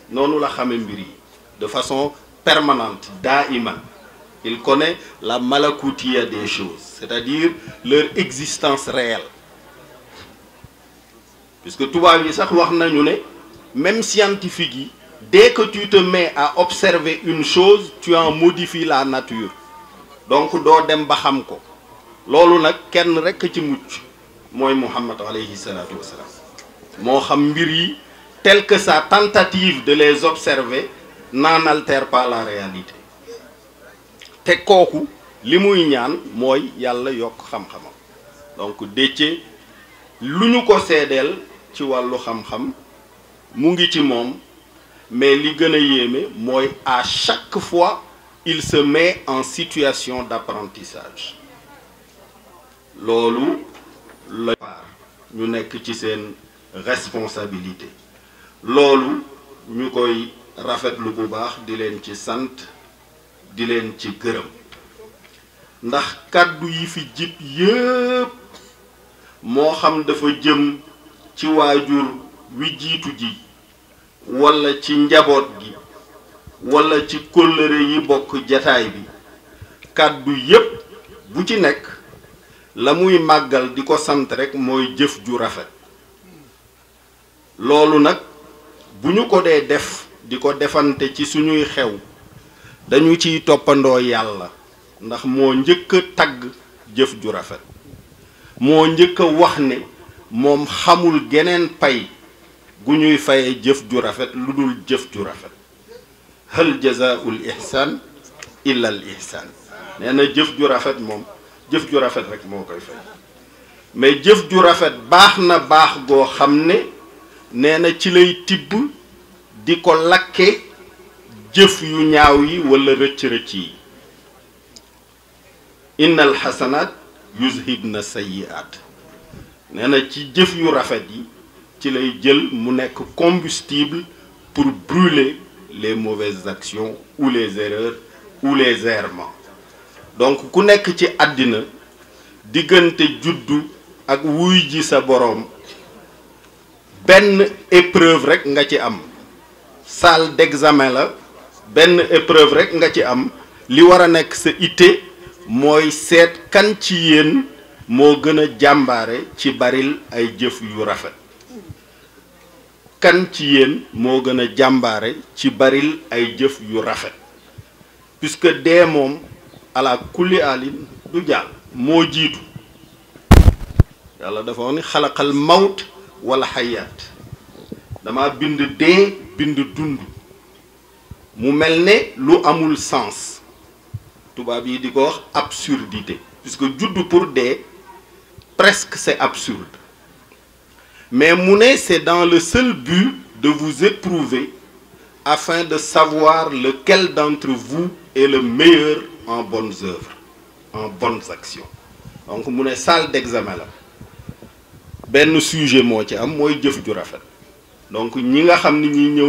noonu la xame mbir yi de façon permanente daiman il connaît la malakoutiya des choses c'est-à-dire leur existence réelle puisque tubaab yi sax wax nañu ne même scientifique yi dès que tu te mets à observer une chose tu en modifies la nature donc doo dem ba xam ko loolu nag kenn rekk ci mucc mooy Muhammad alayhi salaatu wassalaam moo xam mbir yi tel que sa tentative de les observer n'en altère pas la réalité te kooku li muy ñaan mooy yàlla yokk xam-xamam donc Déthié lu ñu ko seedeel ci wàllu xam-xam mu ngi ci moom mais li gën a yéeme mooy à chaque fois il se met en situation d'apprentissage loolu la ñu nekk ci seen responsabilité loolu ñu koy rafetlu bu baax di leen ci sant di leen ci gërëm ndax kàddu yi fi jib yépp moo xam dafa jëm ci waajur wi jiitu ji walla ci njaboot gi walla ci kóllëre yi bokk jataay bi kàddu yépp bu ci nekk la muy màggal di ko sant rekk mooy jëf ju rafet loolu nag bu ñu ko dee def di ko defante ci suñuy xew dañu ciy toppandoo yàlla ndax moo njëkk a tagg jëf ju rafet moo njëkk a wax ne moom xamul geneen pay gu ñuy faye jëf ju rafet lu dul jëf ju rafet hal jazaa'ul ihsaan illa al ihsaan nee na jëf ju rafet moom jëf ju rafet rek moo koy fay mais jëf ju rafet baax na baax goo xam ne nee na ci lay tibb di ko lakke jëf yu ñaaw yi walla rëcc-rëcc yi innal xasanaat yuzhibna sayyi'aat nee na ci jëf yu rafet yi ci lay jël mu nekk combustible pour brûler les mauvaises actions ou les erreurs ou les errements donc ku nekk ci àddina diggante juddu ak wuy ji sa boroom benn épreuve rekk nga ci am salle d'examen la benn épreuve rekk nga ci am li war a nekk sa itte mooy seet kan ci yéen moo gën a jàmbaare ci baril ay jëf yu rafet kan ci yéen moo gën a jàmbaare ci baril ay jëf yu rafet puisque dee moom ala kulli alin du jàll moo jiitu yàlla dafa wax ni xalaqal mawt wala xayaat dama bind dee bind dund mu mel ne lu amul sens tubaab yi di ko wax absurdité puisque juddu pour dee presque c'est absurde mais mu ne c'est dans le seul but de vous éprouver afin de savoir lequel d'entre vous est le meilleur en bonnes œuvres en bonnes actions donc mu ne salle d'examen la benn sujet moo ci am mooy jëf ju rafet donc ñi nga xam ni ñi ñëw